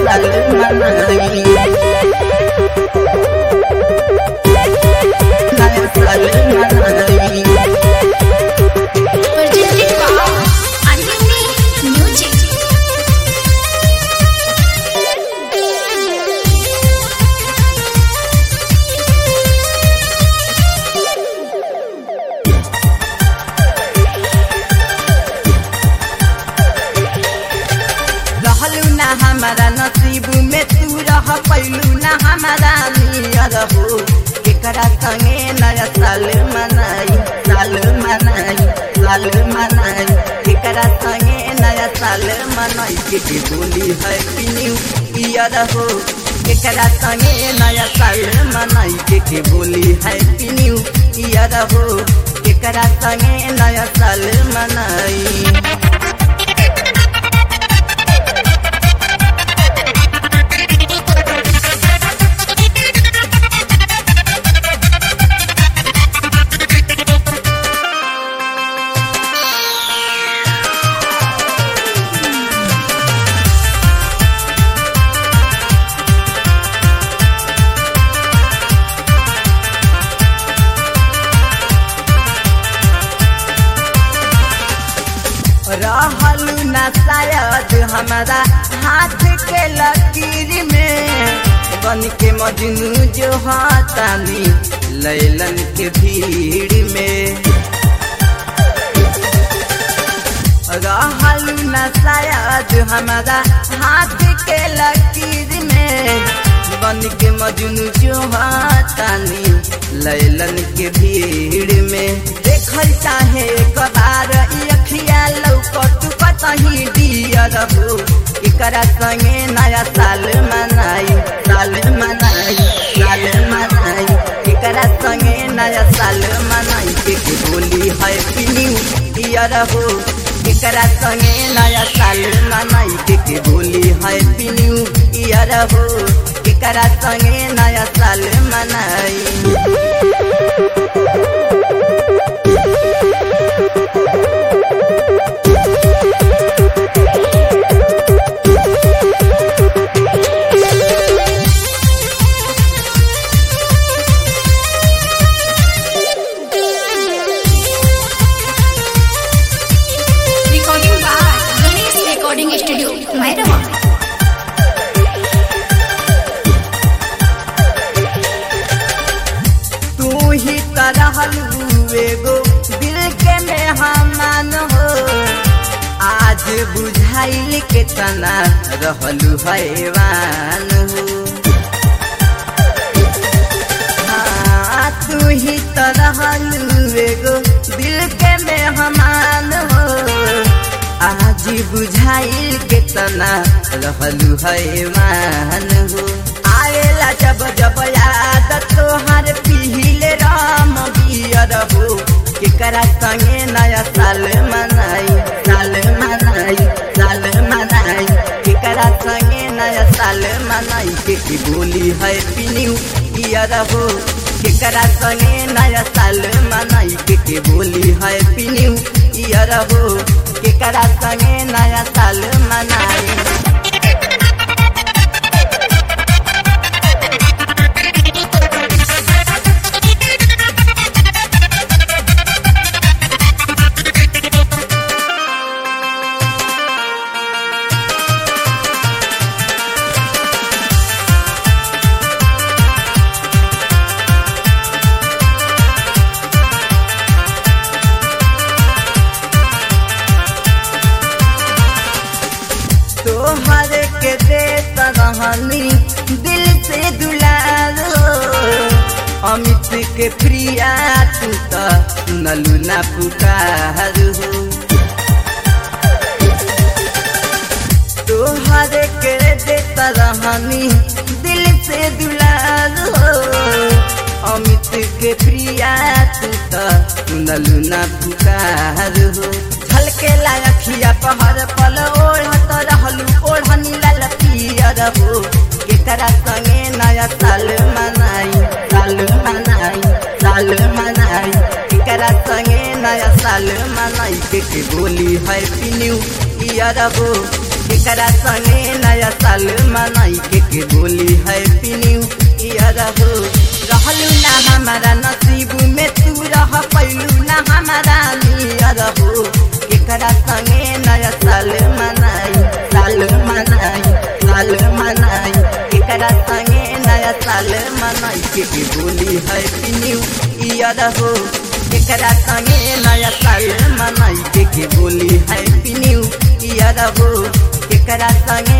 साल मनाई नया साल मनाई Presented by Anime Music. रहलू ना हमारा नसीब में तू रह पैलू ना हमारा नियर हो केकरा संगे नया साल मनाई साल मनाई साल मनाई केकरा संगे नया साल मनाई के के बोली है न्यू ईयर हो केकरा संगे नया साल मनाई के के बोली है न्यू ईयर हो केकरा संगे नया साल मनाई रहलू ना शायद हमारा हाथ के लकीर में बन के मजनू जो हाथानी लैलन के भीड़ में रहलू ना शायद हमारा हाथ के लकीर में बन के मजनू जो हाथानी लैलन के भीड़ में देखल चाहे एक बार ई अखिया लौकत कतही दियर हो एकरा संगे नया साल मनाई साल मनाई साल मनाई एकरा संगे नया साल मनाई के के बोली है न्यू ईयर हो एकरा संगे नया साल मनाई के के बोली है न्यू ईयर हो एकरा संगे नया साल मनाई Recording by Ganesh Recording Studio, Mairama. तू ही तरहल एगो दिल के मेहमान हो आज बुझाइल के तना रहलू हैवान हो हाँ, तू ही तरहल एगो दिल के मेहमान हो आज बुझाइल के तना रहलू हैवान हो आएला जब जब याद तोहर पीले राम बियर हो केकरा संगे नया साल मनाई साल मनाई साल मनाई केकरा संगे नया साल मनाई के की बोली है न्यू ईयर हो केकरा संगे नया साल मनाई के के बोली है न्यू ईयर हो केकरा संगे नया साल मनाई तोहर के देत रहनी दिल से दुलारो अमित के प्रिया तू त नलू ना पुकार हो तोहर के देत रहनी दिल से दुलारो अमित के प्रिया तू त नलू ना पुकार हो झलकेला अखिया पहर पल ओढ़त रहलू ओढ़नी लाल पियर हो केकरा संगे नया साल मनाई साल मनाई साल मनाई केकरा संगे नया साल साल मनाई के के बोली हैप्पी न्यू ईयर हो एकरा संगे नया साल मनाई के के बोली हैप्पी न्यू ईयर हो रहलू ना हमारा नसीब में तू रह पैलू ना हमारा नियर हो एकरा संगे नया साल मनाई साल मनाई साल मनाई एकरा संगे नया साल मनाई के के बोली हैप्पी न्यू ईयर हो एकरा संगे नया साल मनाई के के बोली हैप्पी न्यू ईयर हो एकरा संगे